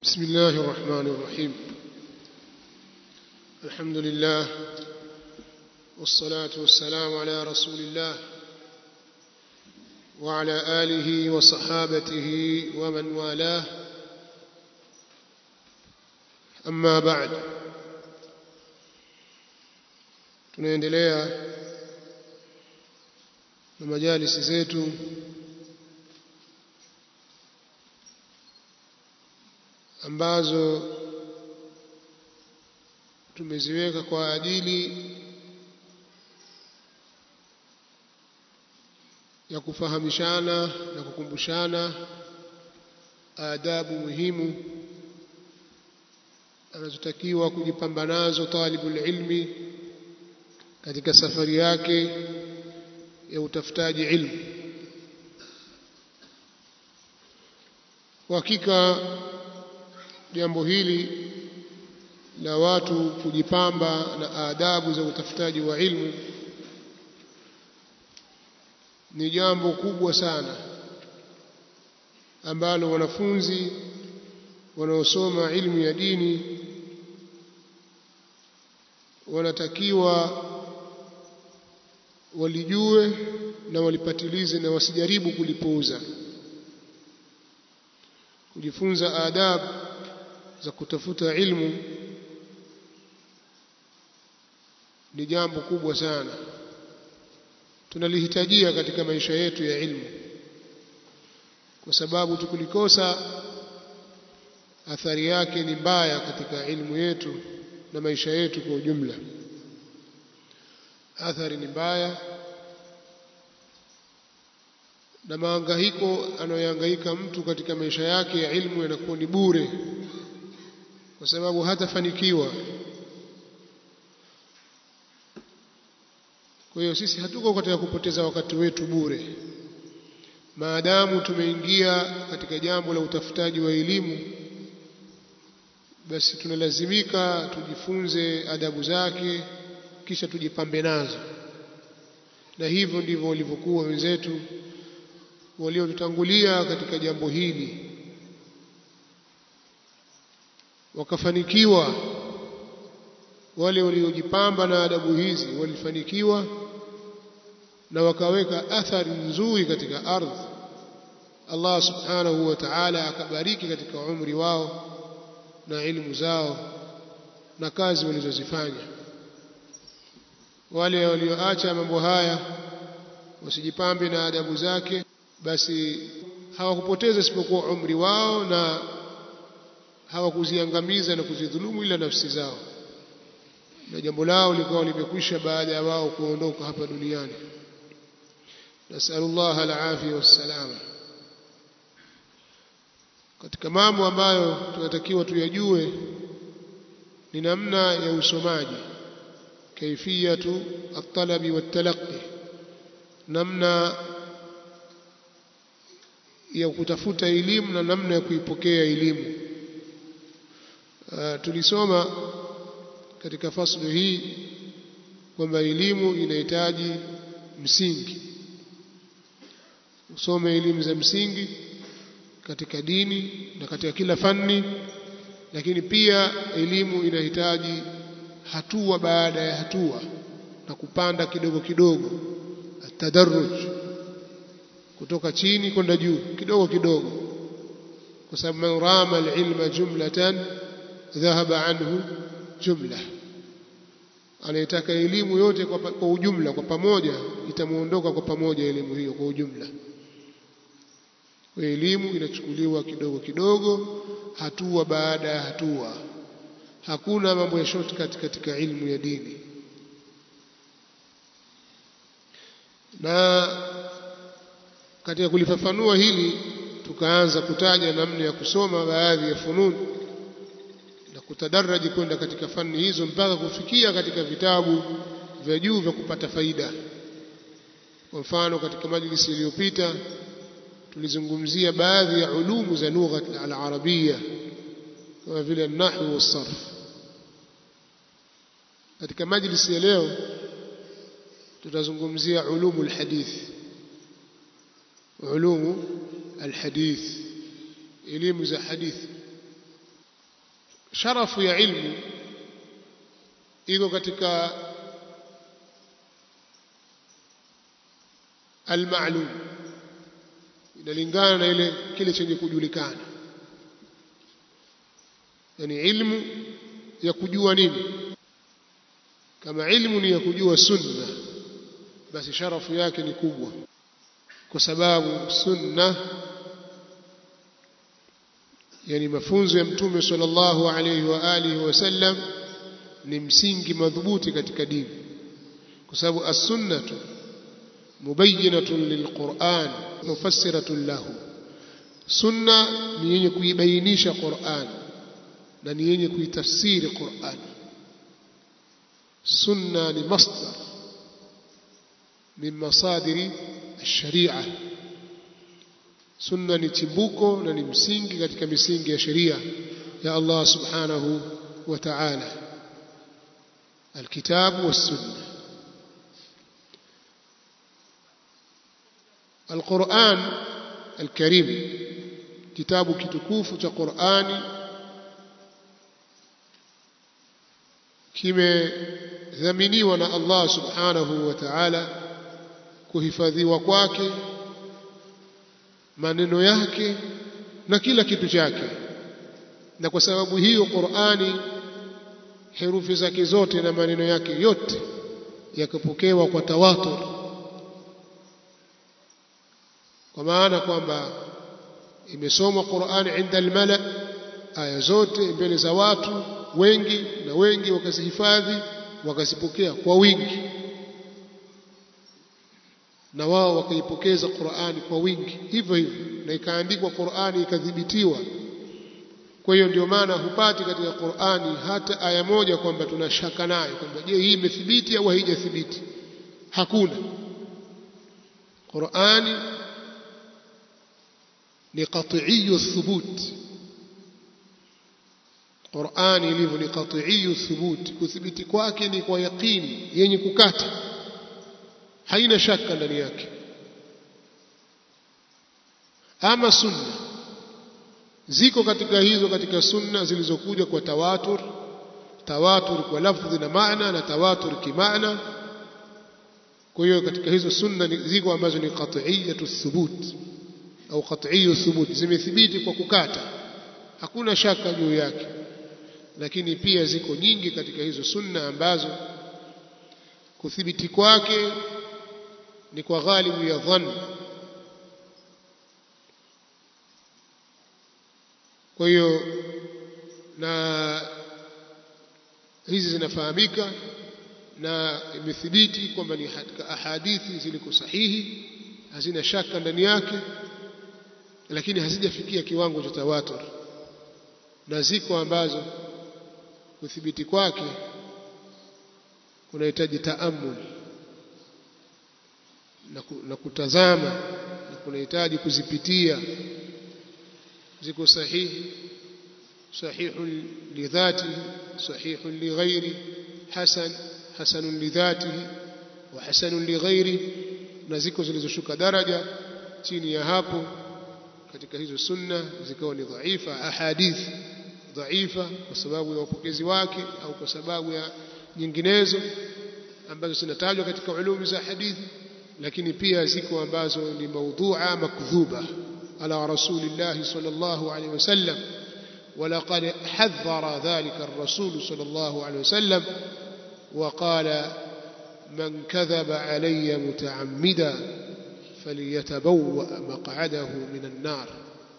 بسم الله الرحمن الرحيم الحمد لله والصلاة والسلام على رسول الله وعلى آله وصحابته ومن والاه أما بعد tunaendelea na majalisi zetu ambazo tumeziweka kwa ajili ya kufahamishana na kukumbushana adabu muhimu anazotakiwa kujipamba nazo talibul ilmi katika safari yake ya utafutaji ilmu kwa hakika jambo hili la watu kujipamba na adabu za utafutaji wa ilmu ni jambo kubwa sana ambalo wanafunzi wanaosoma ilmu ya dini wanatakiwa walijue na walipatilize na wasijaribu kulipuuza kujifunza adabu za kutafuta ilmu ni jambo kubwa sana tunalihitajia katika maisha yetu ya ilmu kwa sababu tukulikosa athari yake ni mbaya katika ilmu yetu na maisha yetu kwa ujumla athari ni mbaya na mahangaiko anayohangaika mtu katika maisha yake ya ilmu yanakuwa ni bure kwa sababu hatafanikiwa kwa hiyo sisi hatuko katika kupoteza wakati wetu bure maadamu tumeingia katika jambo la utafutaji wa elimu basi tunalazimika tujifunze adabu zake kisha tujipambe nazo na hivyo ndivyo walivyokuwa wenzetu waliotutangulia katika jambo hili wakafanikiwa wale waliojipamba na adabu hizi walifanikiwa na wakaweka athari nzuri katika ardhi Allah subhanahu wa ta'ala akabariki katika umri wao na ilmu zao na kazi walizozifanya wale walioacha mambo haya wasijipambe na adabu zake basi hawakupoteza isipokuwa umri wao na hawakuziangamiza na kuzidhulumu ila nafsi zao na jambo lao likawa limekwisha baada ya wao kuondoka hapa duniani nasallallahu alafia wassalama katika mambo ambayo tunatakiwa tuyajue ni namna ya usomaji kaifiyatu at-talabi wat-talaqqi namna ya kutafuta elimu na namna ya kuipokea elimu uh, tulisoma katika faslu hii kwamba elimu inahitaji msingi usome elimu za msingi katika dini na katika kila fani lakini pia elimu inahitaji hatua baada ya hatua na kupanda kidogo kidogo atadarruj kutoka chini kwenda juu kidogo kidogo kwa sababu man rama alilma jumlatan dhahaba anhu jumla anayetaka elimu yote kwa, kwa ujumla kwa pamoja itamuondoka kwa pamoja elimu hiyo kwa ujumla kwa elimu inachukuliwa kidogo kidogo hatua baada ya hatua hakuna mambo ya shortcut katika ilmu ya dini na katika kulifafanua hili tukaanza kutaja namna ya kusoma baadhi ya fununi na kutadaraji kwenda katika fani hizo mpaka kufikia katika vitabu vya juu vya kupata faida kwa mfano katika majlisi iliyopita tulizungumzia baadhi ya ulumu za lugha al-arabia kama vile nahwu was-sarf katika majlisi ya leo tutazungumzia ulumu al-hadith ulumu al-hadith elimu za hadithi sharafu ya ilmu iko katika almalum inalingana na ile kile chenye kujulikana yani ilmu ya kujua nini kama ilmu ni ya kujua sunna basi sharafu yake ni kubwa kwa sababu sunna yani mafunzo ya mtume sallallahu alayhi wa alihi wasallam ni msingi madhubuti katika dini kwa sababu as-sunnatu mubayyinatun lilquran mufassiratun lahu sunna ni yenye kuibainisha Qur'an na ni yenye kuitafsiri Qur'an sunna ni masdar min masadiri ash-sharia sunna ni chimbuko na ni msingi katika misingi ya sheria ya Allah subhanahu wa ta'ala الكتاب والسنة القرآن الكريم كتاب كتكوف قرآن kimedhaminiwa na Allah subhanahu wa ta'ala kuhifadhiwa kwake maneno yake na kila kitu chake na kwa sababu hiyo Qur'ani herufi zake zote na maneno yake yote yakapokewa kwa tawatur kwa maana kwamba imesomwa Qur'ani inda almala aya zote mbele za watu wengi na wengi wakazihifadhi wakazipokea kwa wingi na wao wakaipokeza Qur'ani kwa wingi hivyo hivyo na ikaandikwa Qur'ani ikadhibitiwa kwa hiyo ndio maana hupati katika Qur'ani hata aya moja kwamba tunashaka nayo kwamba je hii imethibiti au haijathibiti hakuna Qur'ani ni qat'iyyu thubut Qur'ani ilivyo ni qat'iyyu thubut kuthibiti kwake ni kwa yaqini yenye kukata haina shaka ndani yake ama sunna ziko katika hizo katika sunna zilizokuja kwa tawatur tawatur kwa lafdhi na maana na tawatur kimaana kwa hiyo katika hizo sunna ziko ambazo ni qat'iyatu thubut au qat'iyyu thubut zimethibiti kwa kukata hakuna shaka juu yake lakini pia ziko nyingi katika hizo sunna ambazo kuthibiti kwake ni kwa ghalibu ya dhann kwa hiyo na hizi zinafahamika na imethibiti kwamba ni katika ahadithi ziliko sahihi hazina shaka ndani yake lakini hazijafikia kiwango cha tawatur na ziko ambazo kuthibiti kwake kunahitaji taamul na, na kutazama na kunahitaji kuzipitia ziko sahihi sahihun lidhatihi sahihun lighairi hasan hasanun lidhatihi wa hasanun lighairi na ziko zilizoshuka daraja chini ya hapo katika hizo sunna zikawa ni dhaifa ahadithi dhaifa kwa sababu ya upokezi wake au kwa sababu ya nyinginezo ambazo zinatajwa katika ulumi za hadithi lakini pia ziko ambazo ni maudhu'a makdhuba على رسول الله صلى الله عليه وسلم ولقد حذر ذلك الرسول صلى الله عليه وسلم وقال من كذب علي متعمدا فليتبوأ مقعده من النار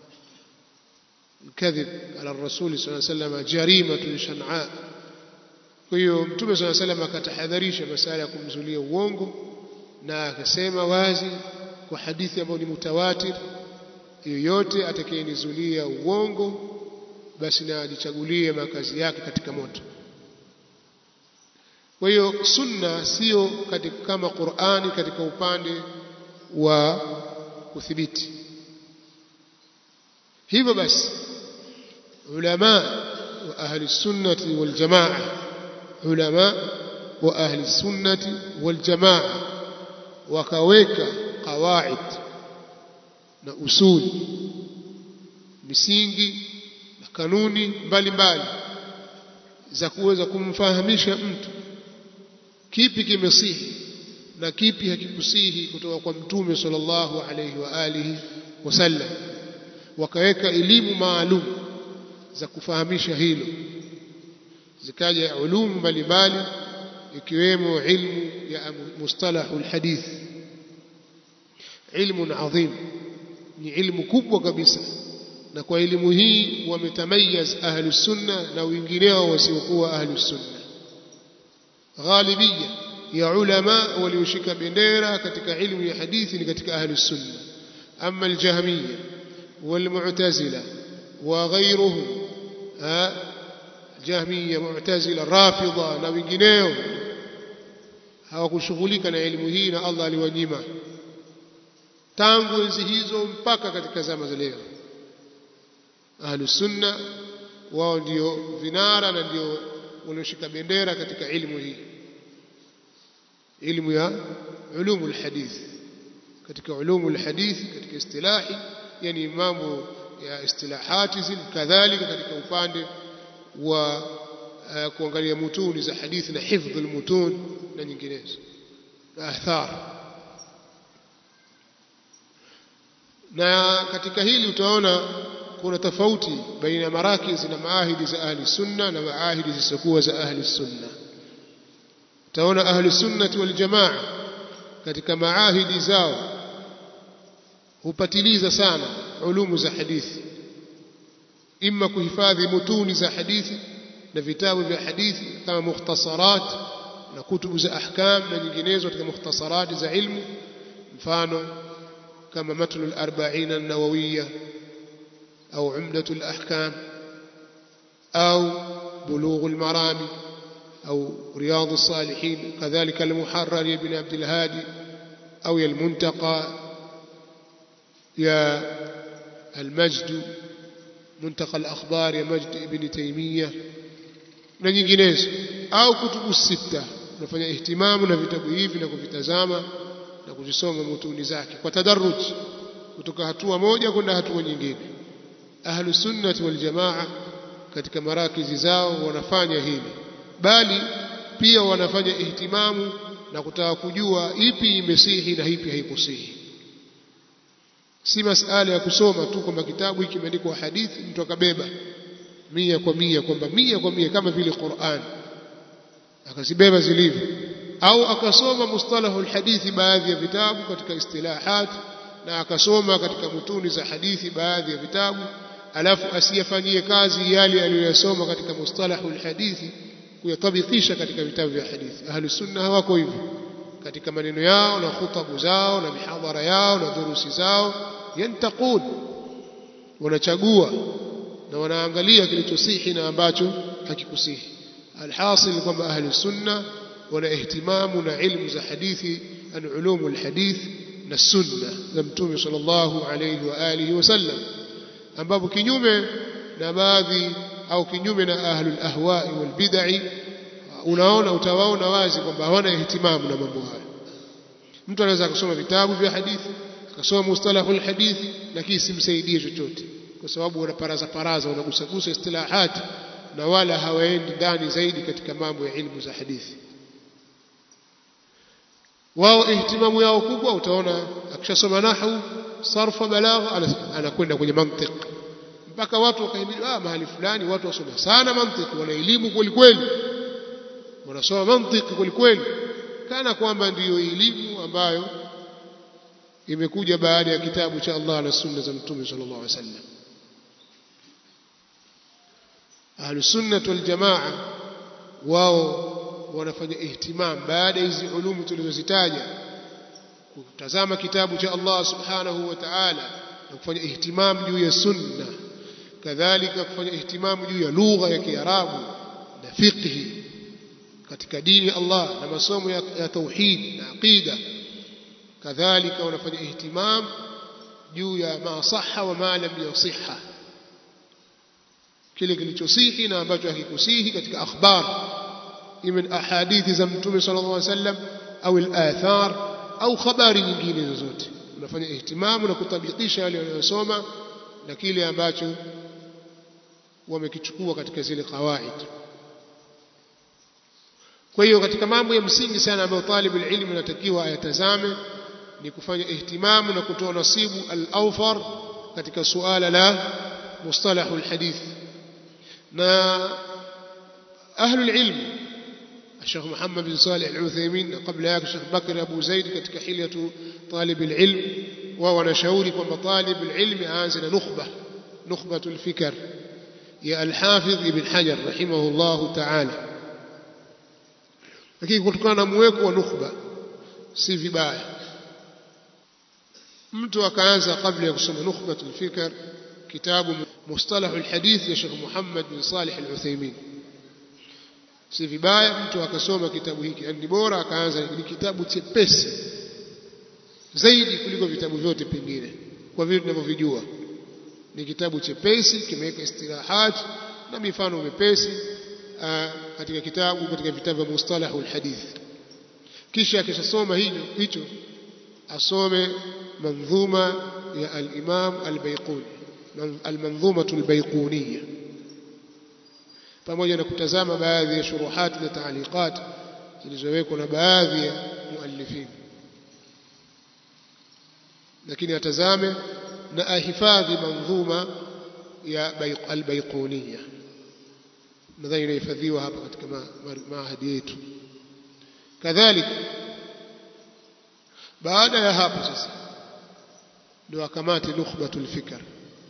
الكذب على الرسول صلى الله عليه وسلم جريمة شنعاء kwa hiyo mtume saa salam akatahadharisha masala ya kumzulia uongo na akasema wazi kwa hadithi ambayo ni mutawatir yoyote atakayenizulia uongo basi na ajichagulie makazi yake katika moto kwa hiyo sunna sio katika kama Qur'ani katika upande wa kuthibiti hivyo basi ulama wa ahli sunnati wal jamaa ulama wa ahli sunnati wal jamaa wakaweka qawaid na usuli misingi na kanuni mbalimbali za kuweza kumfahamisha mtu kipi kimesihi na kipi hakikusihi kutoka kwa mtume sallallahu alayhi wa alihi wasallam wakaweka elimu maalum za kufahamisha hilo zikaja ulumu mbalimbali ikiwemo ilmu ya mustalahul hadith ilmu adhim ni ilmu kubwa kabisa na kwa elimu hii wametamayaz ahlu sunna na wengineo wasiokuwa ahlu sunna ghalibia ya ulama walioshika bendera katika ilmu ya hadithi ni katika ahlu sunna ama aljahmiya walmu'tazila wa ghayruhum jahmiya mu'tazila rafidha na wengineo hawakushughulika na elimu hii na Allah aliwanyima tangu enzi hizo mpaka katika zama za leo ahlus sunna wao ndio vinara na ndio walioshika bendera katika ilmu hii ilmu ya ulumul hadith katika ulumul hadith katika istilahi yani mambo ya istilahati zile kadhalika katika upande wa uh, kuangalia mutuni za hadithi na hifdhul mutun na nyinginezo athar na katika hili utaona kuna tofauti baina ya marakiz na maahidi za ahli sunna na maahidi zisizokuwa za ahli sunna utaona ahli sunnati wal jamaa katika maahidi zao hupatiliza sana ulumu za hadithi imma kuhifadhi mutuni za hadithi na vitabu vya hadithi kama mukhtasarat na kutubu za ahkam na nyinginezo katika mukhtasarat za ilmu mfano kama matlu al-arba'in an-nawawiyya au umdatu al-ahkam au bulugh al-marami au riyad as-salihin kadhalika al-muharrar ibn abd al-hadi au al-muntaqa ya al-majd منتقى الأخبار يا مجد ابن تيمية na nyinginezo au kutubu sita unafanya ihtimamu na vitabu hivi na kuvitazama na kuzisoma mutuni zake kwa tadarruj kutoka hatua moja kwenda hatua nyingine ahlu sunnati wal jamaa katika marakizi zao wanafanya hili bali pia wanafanya ihtimamu na kutaka kujua ipi imesihi na ipi haikusihi si masala ya kusoma tu kwamba kitabu hiki kimeandikwa hadithi mtu akabeba mia kwa mia kwamba mia kwa mia kama vile Qur'an akazibeba zilivyo au akasoma mustalahu alhadithi baadhi ya vitabu katika istilahat na akasoma katika mutuni za hadithi baadhi ya vitabu alafu asiyafanyie kazi yale aliyoyasoma katika mustalahu alhadithi kuyatabikisha katika vitabu vya hadithi ahli sunna hawako hivyo katika maneno yao na khutabu zao na mihadhara yao na durusi zao yantaqun wanachagua na wanaangalia kilichosihi na ambacho hakikusihi alhasil kwamba ahli sunna wana ihtimamu na ilmu za hadithi an ulumu alhadith na sunna za mtume sallallahu alayhi wa alihi wasallam ambapo kinyume na baadhi au kinyume na ahli alahwa'i walbid'i unaona utawaona wazi kwamba hawana ihtimamu na mambo hayo mtu anaweza kusoma vitabu vya hadithi akasoma mustalahul hadithi lakini simsaidie chochote kwa sababu wanaparaza paraza wanagusagusa istilahati na wala hawaendi ndani zaidi katika mambo ya ilmu za hadithi wao ihtimamu yao kubwa utaona akishasoma nahwu sarfa balagha anakwenda kwenye mantiq mpaka watu wakahimili ah mahali fulani watu wasoma sana mantiq wana elimu kweli kweli wanasoma mantiki kweli kweli kana kwamba ndiyo elimu ambayo imekuja baada ya kitabu cha Allah na sunna za mtume sallallahu alaihi wasallam ahlus sunnah wal jamaa wao wanafanya ihtimam baada hizi ulumu tulizozitaja kutazama kitabu cha Allah subhanahu wa ta'ala na kufanya ihtimam juu ya sunna kadhalika kufanya ihtimam juu ya lugha ya Kiarabu na fiqhi katika dini Allah na masomo ya, ya tauhid na aqida kadhalika wanafanya ihtimam juu ya ma sahha wa ma lam yasihha kile kilichosihi na ambacho hakikusihi katika akhbar imen ahadithi za mtume sallallahu alaihi wasallam au al-athar au habari nyingine zozote unafanya ihtimamu na kutabikisha yale wanayosoma na kile ambacho wamekichukua katika zile qawaid kwa hiyo katika mambo ya msingi sana ambayo talibul ilmi anatakiwa ayatazame ni kufanya ihtimamu na kutoa nasibu al-awfar katika suala la mustalahu al-hadith na ahlul ilmi الشيخ محمد بن صالح العثيمين قبل ذلك الشيخ بكر أبو زيد katika حلية طالب العلم وهو نشاوري kwamba طالب العلم aanze نخبة نخبة الفكر يا الحافظ ابن حجر رحمه الله تعالى lakini kutokana na mweko wa nukhba si vibaya mtu akaanza kabla ya kusoma nukhbatul fikr kitabu mustalahul hadith ya Sheikh Muhammad bin Salih al-Uthaymeen si vibaya mtu akasoma kitabu hiki yani bora akaanza ni kitabu chepesi zaidi kuliko vitabu vyote pengine kwa vile tunavyovijua ni kitabu chepesi kimeweka istirahat na mifano mepesi katika kitabu katika vitabu vya mustalahul hadith kisha akishasoma hicho hicho asome manzuma ya al-Imam al-Baiquni al-manzumatu al-Baiquniyya pamoja na kutazama baadhi ya shuruhat na taaliqat zilizowekwa na baadhi ya muallifin lakini atazame na ahifadhi manzuma ya al-Baiquniyya nadhani inahifadhiwa hapa katika maahadi yetu kadhalika baada ya hapo sasa ndio akamati nukhbatul fikr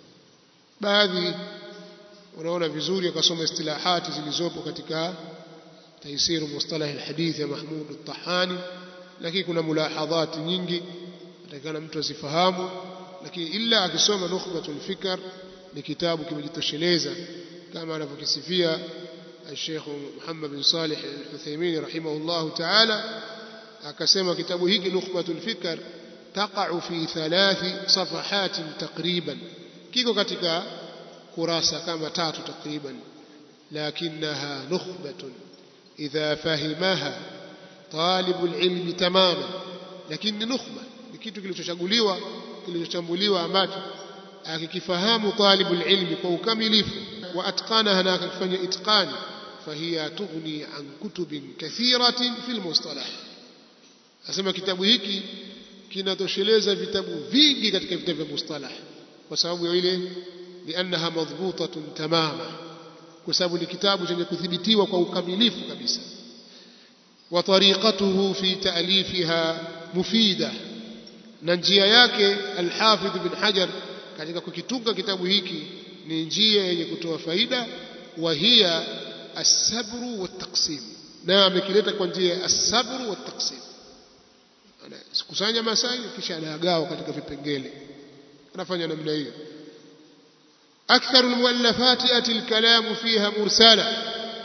baadhi unaona vizuri akasoma istilahati zilizopo katika taisiru mustalah alhadith ya Mahmud al-Tahani lakini kuna mulahadhati nyingi atakana mtu asifahamu lakini illa akisoma nukhbatul fikr ni kitabu kimejitosheleza kama anavyokisifia الشيخ محمد بن صالح العثيمين رحمه الله تعالى akasema kitabu hiki nukhbatul fikr taqa'u fi thalathi safahatin takriban kiko katika kurasa kama tatu takriban lakinaha nukhbatun idha fahimaha talibul ilmi tamaman lakini nukhba ni kitu kilichochaguliwa kilichochambuliwa ambacho akikifahamu talibul ilmi kwa ukamilifu wa atqanaha na akifanya itqani fahiya tughni an kutubin kathiratin fil mustalah asema kitabu hiki kinatosheleza vitabu vingi katika vitabu vya mustalah kwa sababu ya ile liannaha madhbutatun tamama kwa sababu ni kitabu chenye kudhibitiwa kwa ukamilifu kabisa wa tariqatuhu fi ta'lifiha mufida na njia yake al-Hafidh ibn Hajar katika kukitunga kitabu hiki ni njia yenye kutoa faida wa hiya as-sabru wat-taqsim na amekileta kwa njia ya as-sabru wat-taqsim anakusanya masai kisha anayagawa katika vipengele anafanya namna hiyo أكثر المؤلفات يأتي الكلام فيها مرسلا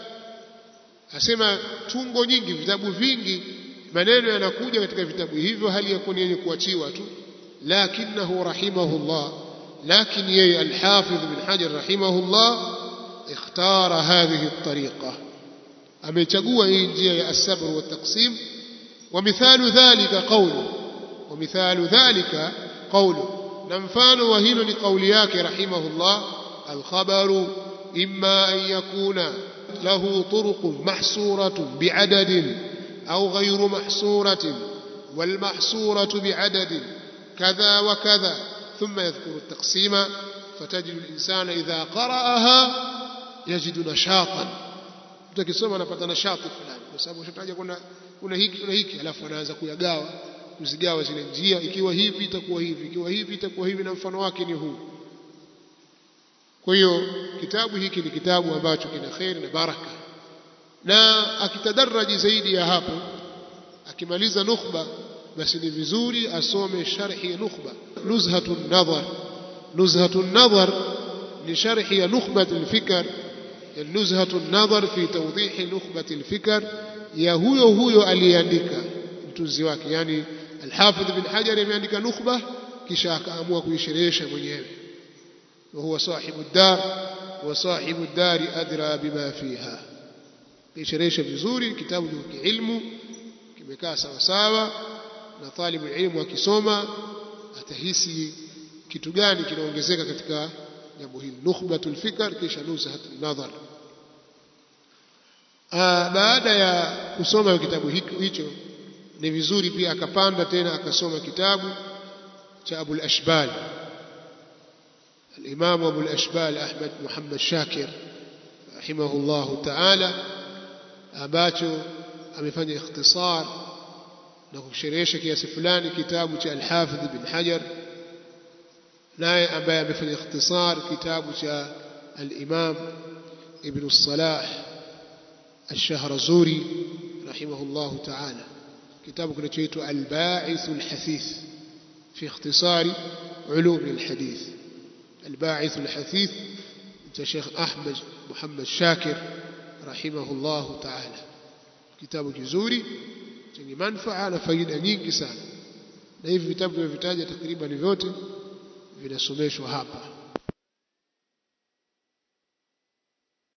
asema tungo nyingi vitabu vingi maneno yanakuja katika vitabu hivyo hali ya kuwa yenye kuachiwa tu lakinahu rahimahullah lakin yeye alhafidh bin hajar rahimahullah ikhtara hadhihi الطريقه amechagua hii njia ya as-sabr wa taqsim wa mithalu dhalika qawlu wa mithalu dhalika qawlu na mfano wa hilo ni kauli yake rahimahullah alkhabaru imma an yakuna lahu turuqun mahsuratun bi'adadin au ghayru mahsuratin والمحصورة بعدد كذا وكذا ثم يذكر التقسيم فتجد الإنسان إذا قرأها يجد نشاطا utakisoma anapata nashati fulani kwa sababu ushataja kuna kuna hiki kuna hiki alafu anaanza kuyagawa kuzigawa zile njia ikiwa hivi itakuwa hivi ikiwa hivi itakuwa hivi na mfano wake ni huu kwa hiyo kitabu hiki ni kitabu ambacho kina khair na baraka na akitadaraji zaidi ya hapo akimaliza nukhba basi ni vizuri asome sharhi ya nukhba nuzhatun nadhar nuzhatun nadhar ni sharhi ya nukhbat al-fikr nuzhatu nadhar fi tawdih nukhbat al-fikr ya huyo huyo aliyeandika mtunzi wake yani al-hafidh bin hajar ameandika nukhba kisha akaamua kuisherehesha mwenyewe wa huwa sahibu ad-dar wa sahibu ad-dar adra bima fiha kuisherehesha vizuri kitabu ni kiilmu kimekaa sawa sawa na talibu ilmu akisoma atahisi kitu gani kinaongezeka katika jambo hili nukhbatul fikr kisha nuzhatul nadhar baada ya kusoma kitabu hicho ni vizuri pia akapanda tena akasoma kitabu cha Abu al-Ashbal الإمام أبو الأشبال أحمد محمد شاكر رحمه الله تعالى ambacho amefanya ikhtisar na kusherehesha kiasi fulani kitabu cha Al-Hafidh bin Hajar naye ambaye amefanya ikhtisar kitabu cha Al-Imam Ibn Salah Ash-Shahrazuri rahimahullah ta'ala kitabu kinachoitwa Al-Ba'ith Al-Hathith fi ikhtisari ulum al-hadith الباعث الحثيث شيخ أحمد محمد شاكر رحمه الله تعالى kitabu kizuri chenye manufaa na faida nyingi sana na hivi vitabu tunavyotaja takriban vyote vinasomeshwa hapa